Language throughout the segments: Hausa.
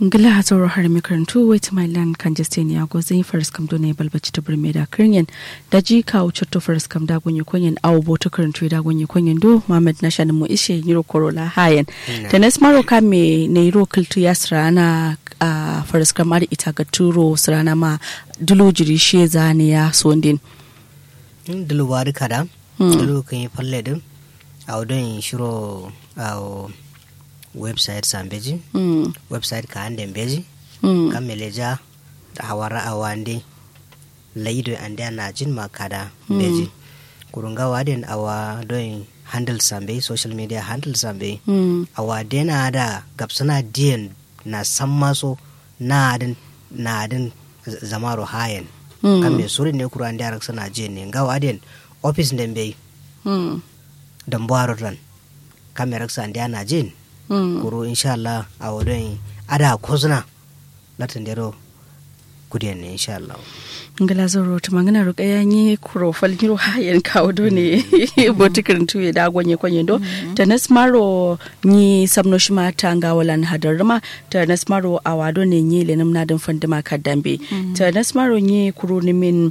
ngila hazoro har makarantu wait my land kan justin ya go zai faris kam do ne balbaci ta burme da kiryen da ji kawo cotto faris kam da gonye konyen awo boto karantu da gonye konyen do muhammad na shanin mu ishe yiro korola hayan da nas maro ka me ne yiro kultu ya srana a faris kam ari ita ga turo srana ma dulo jiri she zane ya sondin dulu wari kada dulu kan yi falle din a wadon shiro a website sambeji mm. website ka hande beji mm. kan meleja da hawara a wande laido ande ana jin makada Mm. beji kurunga waden awa don handle sambe social media handle sambe mm. awa dena da gapsana diyan na san maso na adin na adin z- zamaro hayen Mm. kan me suri ne kuru ande arak sana je ne ga waden office den be mm. dan bwaro ran kan me raksa ande ana jin mm. kuru inshallah a wadon ada kozuna latin dero kudiyan ne inshallah ngala zoro to mangana ro kaya ni kuro fal giro hayen kawo do ne boti karantu ya da gonye konye do ta nas maro ni sabno shima ta nga walan hadarma ta nas maro awado ne ni le namna dan fandima kadambe ta nas maro ni kuro ni min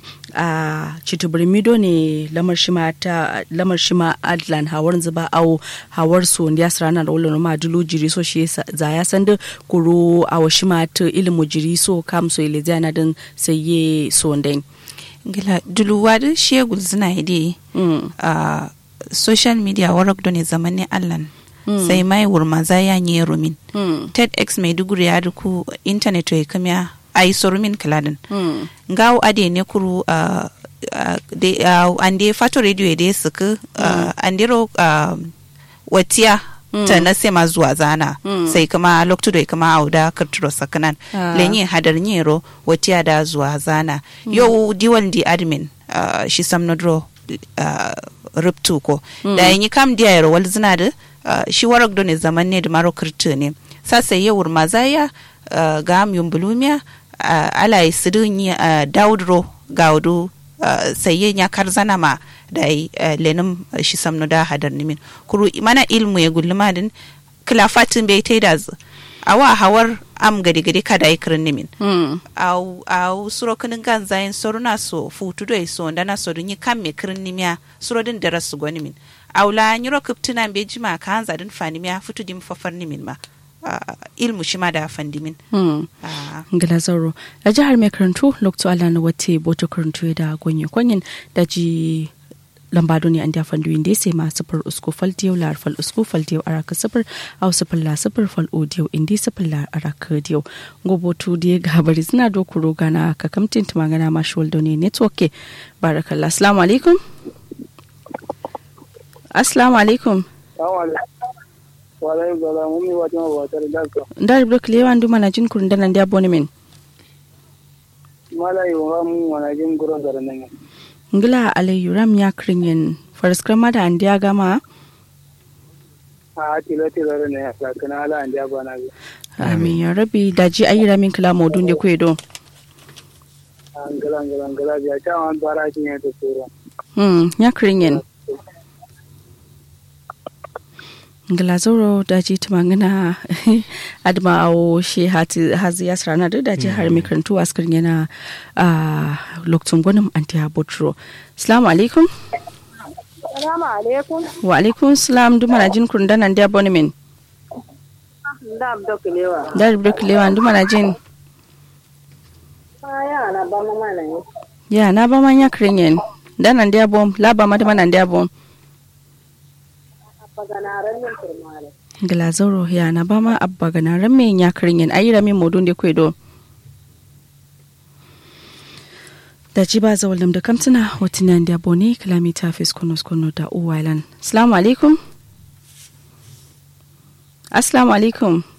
a chitubri do ne lamar shima ta lamar shima adlan hawar zuba au hawar so ndiya srana da wala ma dulu jiri so shi sa- za ya sanda kuro awa shima ta ilimu jiri so kam so ile zana dan sai ye so ndai gila duluwar shegul zina hidi mm. a social media warak do ne zamanin allan Mm. sai mai wurma za ya nye rumin mm. tedx maiduguri ya duku internet ya kamiya a yi so rumin kaladin mm. ngawo ade ne kuru uh, uh, de, uh, ande fato radio de suku uh, andiro uh, watiya Mm. ta na sema zuwa zana Mm. sai kuma lokto da kuma auda karturo sakanan Ah. lenye hadar nyero watiya da zuwa zana yau diwal di admin uh, shi samnodro uh, ruptu ko da yanyi kam diya yaro wal zina da uh, shi warak do ne zaman ne da maro kirtu ne sasa yau mazaya uh, ga am yumbulumiya uh, ala isidin yi uh, daudro gaudu uh, saye ya karzana ma da yi uh, lenin uh, shi samno da hadar nimin kuru mana ilmu ya gulma din kilafatin bai ta da awa hawar am gadi gadi kada yi kirin nimin mm. au au suro kinin gan zayin soro na so futu do so ndana so dunyi kam me kirin nimya suro din dara su goni min au la nyiro kuptina be jima ka hanza din fani miya futu dim fafar nimin ma Ah, ilmu shi ma da fandi min mm. Ah, ngala zauro da jihar mai karantu lokto ala na wate boto karantu da gonye konyen da ji lambado ne an da fandu inda sai ma sifar usku fal diyo lar fal usku fal diyo araka sifar au sifar la sifar fal o diyo indi sifar la araka diyo gobotu diye gabari suna dokuro gana ka kamtin tumagana ma shi waldo ne network barakallah assalamu alaikum assalamu alaikum walai bala mummi wati ma wata da daka ndar blok lewan duma na jin kurun danan da bone min mala yi wa mu wana jin guro da nan ngila alayyu ram ya kringen faraskar ma da an diya gama a tilo tilo ne ya sa kana ala an ja bana ga amin ya rabi da ji ayi ramin kala modun da kuwa don an gala gala gala ya ta an bara kin ya ta tsoro hmm ya kringen ngila zoro da ji tumangana adma awo shi hati hazi ya sarana da da ji har mai karantu a skrin yana a lokacin gwanin anti habotro salamu alaikum Salamu alaikum. wa alaikum salam duma na jin kurun danan da bone min Da abdo kilewa. da blok lewan duma na jin Aya na ba mama na yi. ya na ba man ya kringen danan da bom laba ma da manan da bom Paganaran yin turmare. Glazauro ya na ba ma abba gana ramin ya karin ayi ramin modun da kwedo. Da ji ba zawalim da kamtuna hotunan da bone kilomita fis konos kono da uwailan. Assalamu alaikum. Assalamu alaikum.